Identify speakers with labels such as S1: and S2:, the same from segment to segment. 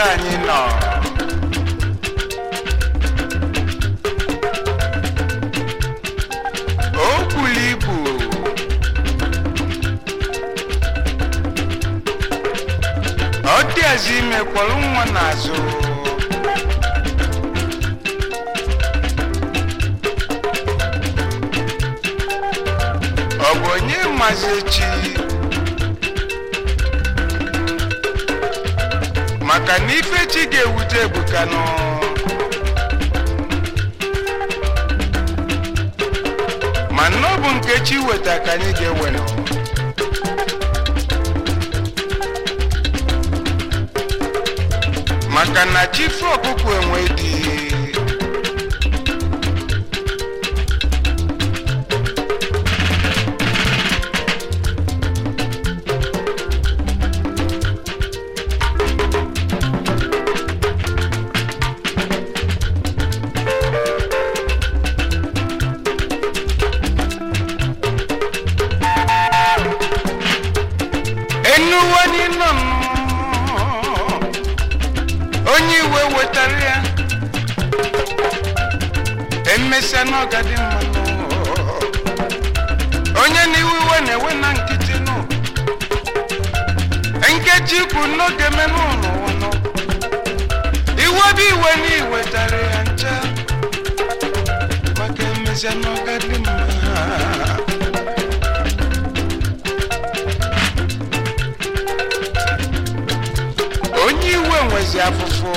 S1: ka anyị nọ o bulu ibu ọ dịazi ime kwọrọ nwa n'azụ ọ bụ onye mazi echi maka na ife chi ga-ewute ebuka nọ ma na ọ bụ nke chi weta ka anyị ga-ewe nọ maka na chi fe ọkụkọ enwe dị enuwe n'ịnọ onye iwe wetara ya emesịa n'ọgadị mmanụ onye n'iwe iwe na-ewe na nkịtị nụ nkeji ikwu n'oge menụ n'ụwa nọ iwe bụ iwe na iwetara ya ncha maka emesịa n'ọgadị mma onye iwe nwezi afụfụ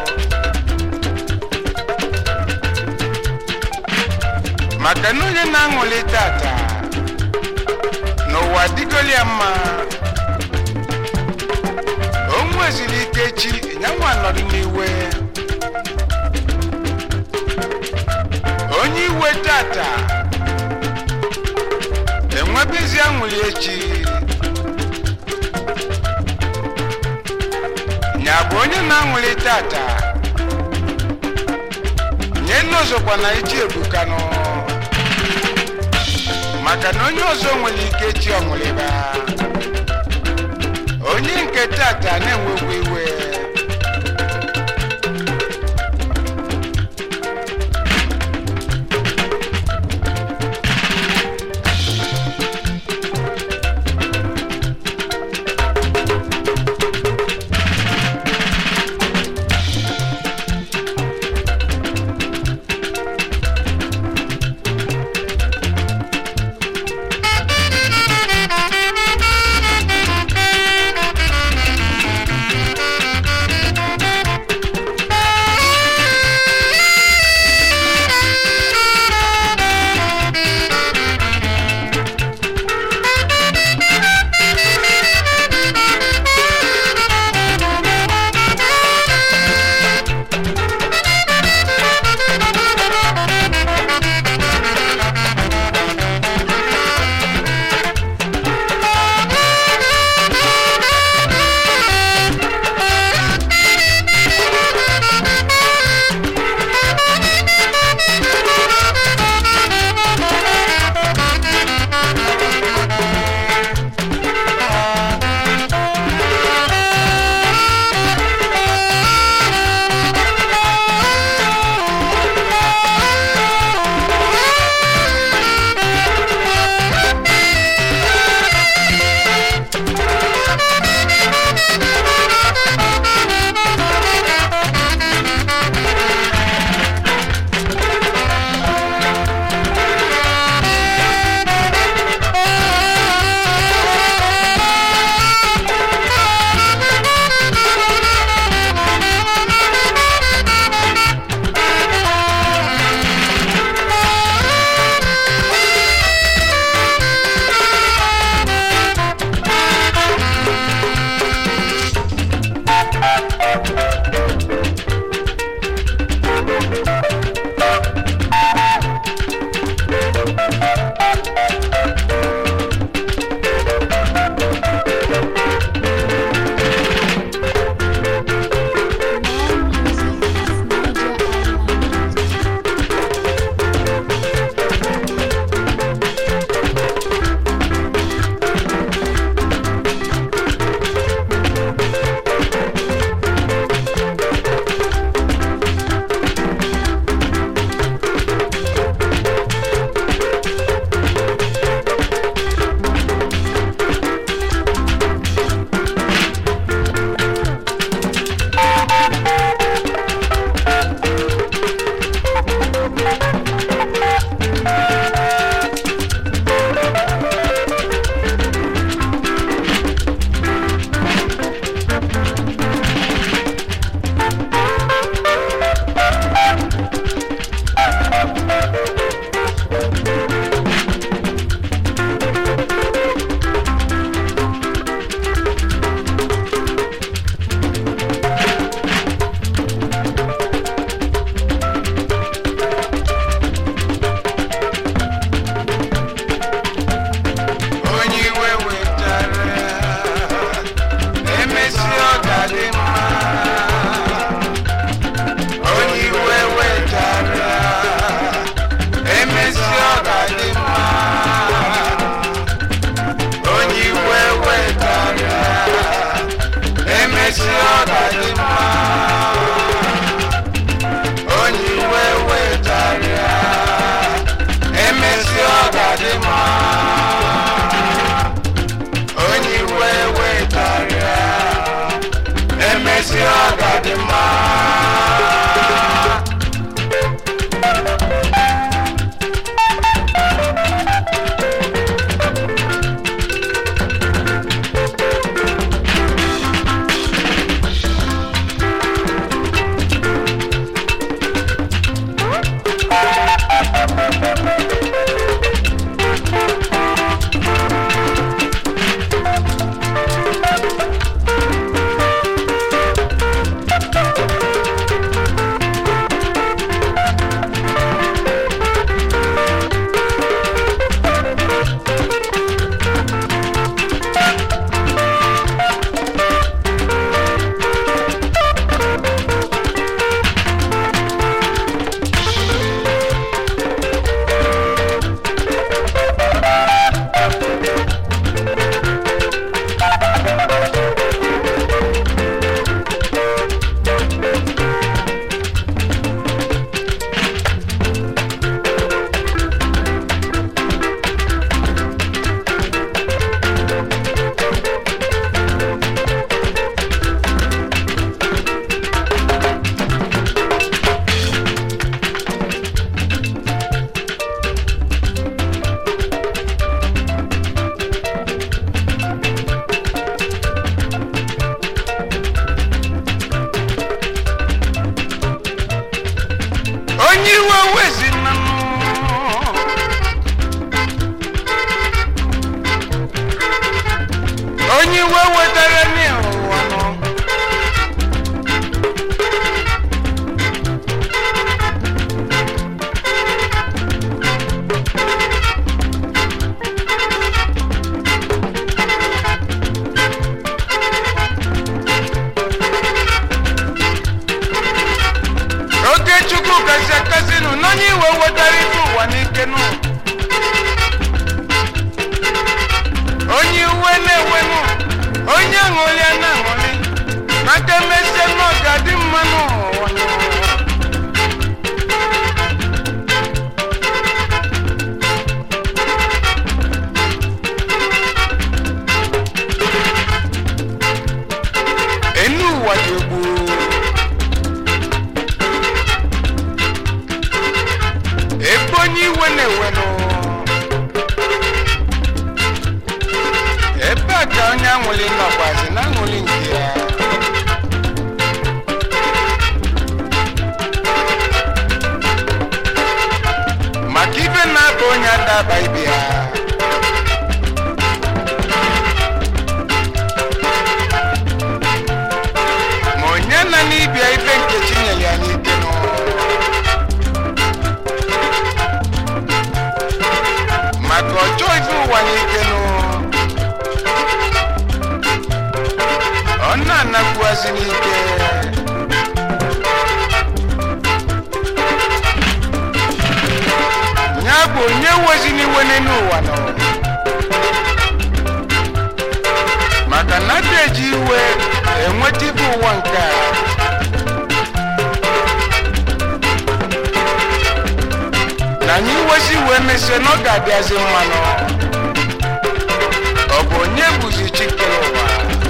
S1: maka na onye na-aṅụli tata n'ụwa dịgoli ya mma o nweziri ike chi nyanwa nọdụ n'iwe onye iwe tata enwebezi aṅụli echi nya bụ onye na-aṅụli tata nye nne ọzọkwa na iji ebukanụ maka na onye ọzọ nwere ike chi ọṅụlịba onye nke tata na-enwekwa iwe
S2: Thank you.
S1: iwenụ ebe a ka onye aṅụli nọkwazi na aṅụli nke ya maka ibe na-aba onye adaba ibe ya ma onye na n'ibia ibe nke chinyere ya n'ike nụ maka ọjọọ ife ụwa n'ike nụ ọ na-anakwuazi n'ike ya bụ onye wezi n'iwe n'elu ụwa nọ maka na ada eji iwe enweta ibe ụwa nke a na anyị wezi wee mesie na ọ ga-abịazi mmanụ ọ bụ onye bụzi chikere ụwa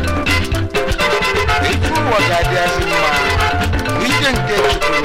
S1: ife ụwa ga-adịazi mma n'ike nke chukwu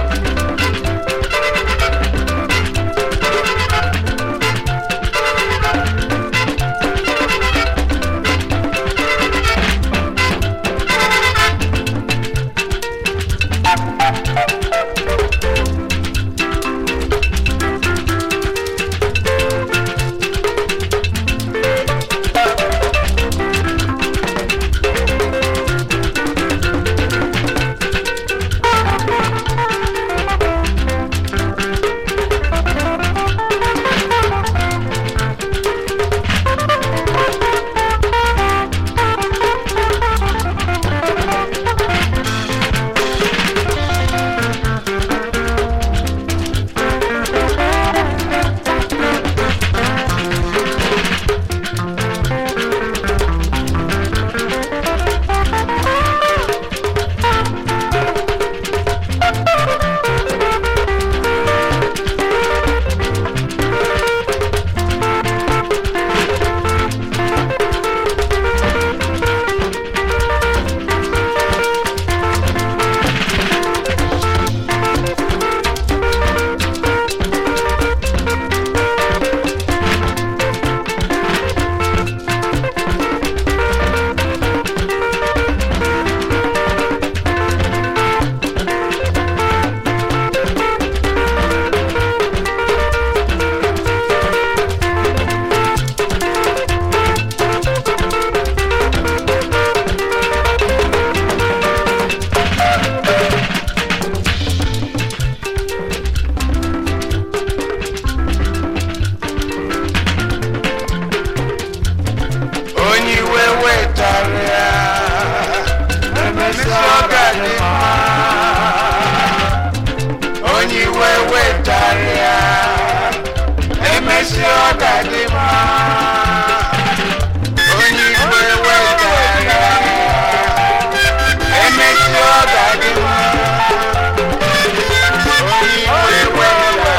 S1: onye iwe wetarịa emesịa ọ ga-adị mma onye iwe wetarịa emesịa ọ ga-adị mma onye iwe wetarịa emesịa ọ ga-adị mma onye iwe wetarịa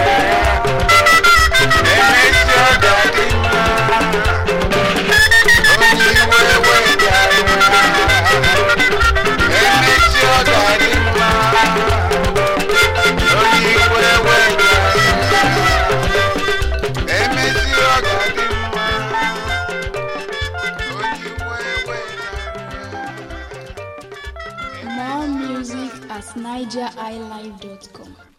S1: emesịa ọ ga-adị mma onye iwe wetara emechi ọ ga-adị mma onye iwe wetara emechi ọ ga-adị mma onye iwe wetara
S2: More music at nigeriilive.com.